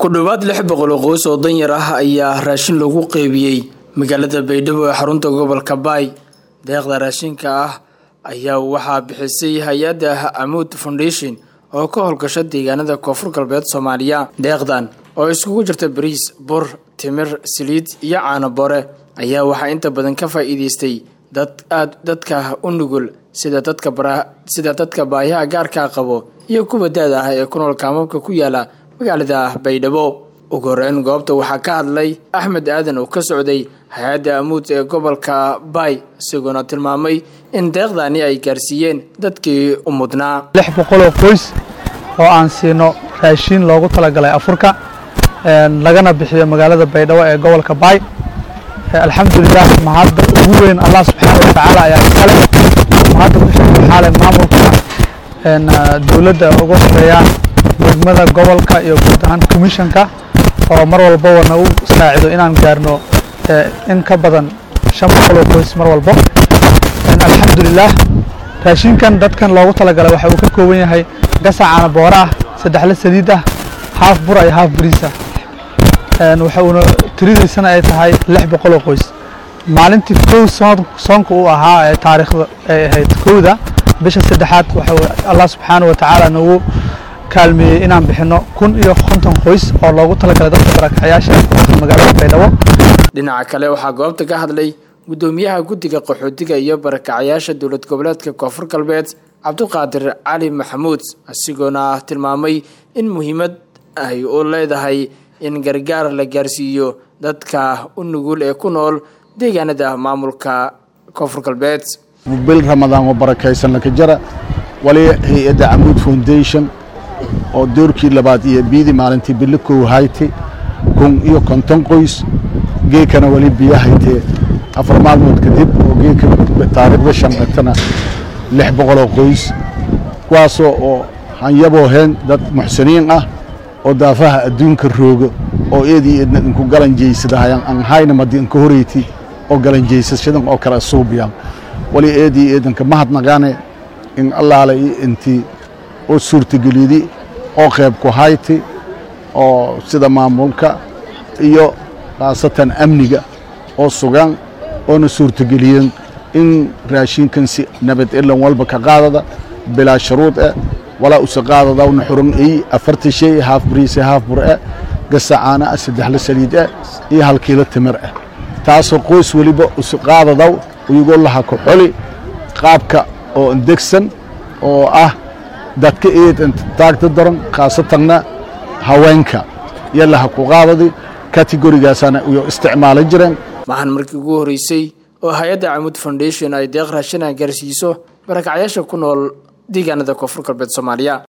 ku dhowaad lix boqol oo qoys oo danyar ah ayaa raashin lagu qeybiyey magaalada baydhabo ee xarunta gobolka baay deeqda raashinka ah ayaa waxaa bixisay hay-adda amuud foundation oo ka howlgasha deegaanada koonfur galbeed soomaaliya deeqdan oo iskugu jirta bariis bur timir saliid iyo caano bore ayaa waxaa inta badan ka faa'iideystay dad aad dadka u nugul sida dadka sida dadka baahiyaha gaarkaa qabo iyo kuwa da-da ah ee ku nool kaamabka ku yaala magaalada baydhabo ugu horeyn goobta waxaa ka hadlay axmed aadan oo ka socday hay-adda amuud ee gobolka baay isagoona tilmaamay in deeqdani ay gaarsiiyeen dadkii u mudnaa lix boqoloo qoys oo aan siino raashiin loogu talagalay afurka lagana bixiyo magaalada baydhabo ee gobolka baay alxamdulilah mahadda ugu weyn allah subxaana watacaala ayaa iskale mahadda kuxaale maamulka dowladda uga horeeyaan degmada gobolka iyo guud ahaan commissionka oo mar walbaba nagu saacido inaan gaarno in ka badan shan boqoloo qoys mar walbo alxamdulilah raashinkan dadkan loogu talagalay waxa uu ka kooban yahay gasac caana boora ah saddexle saliid ah haaf bura iyo haaf bariis ah waxa uuna tiridiisana ay tahay lix boqoloo qoys maalintii kow soonka uu ahaa ee taariikhda ay ahayd kowda bisha saddexaad waxa allah subxaana wa tacaala nagu kaalmeeyey inaan bixino kun iyo konton qoys oo loogu talagalay dadka barakacyaasha magaalada baydhabo dhinaca kale waxaa goobta ka hadlay guddoomiyaha guddiga qaxootiga iyo barakacyaasha dowlad goboleedka koonfur galbeed cabdiqaadir cali maxamuud isagoona tilmaamay in muhiimad ay u leedahay in gargaar la gaarsiiyo dadka u nugul ee ku nool deegaanada maamulka koonfur galbeed bil ramadaan oo barakaysan laka jara wali hay-adda camuud foundation oo doorkii labaad iyo biidii maalintii bili kow haytay kun iyo konton qoys geekana wali biyo haytee afar maalmood kadib oo geeka taariikhda shan dhagtana lix boqoloo qoys kuwaasoo oo hanyaboo heen dad muxsiniin ah oo daafaha adduunka rooga oo eedii eedna inku galanjaysadahayan aan hayna madi inka horeyti oo galanjaysashadan oo kale suubiyan wali eedii eedanka mahadnaqaane in allaale iyo intii oo suurtageliydi oo qayb ku hayti oo sida maamulka iyo khaasatan amniga oo sugan oona suurtageliyeen in raashinkan si nabad elan walba ka qaadada bilaa shuruud eh walaa usa qaadadawna xuran ey afarta shay haaf bariise haaf bur eh gasacaana ah saddexla saliid eh iyo hal kiilo timir ah taasoo qoys weliba usa qaadadaw iyagoo laha ku xoli qaabka oo indegsan oo ah dadka eed taagta daran khaasatanna haweenka iyo laha ku qaadadi kategorigaasana iyo isticmaalan jireen maahan markii ugu horreysay oo hay-adda camuud foundation ay deeq raashina gaarsiiso barakacyaasha ku nool deegaanada koonfur galbeed soomaaliya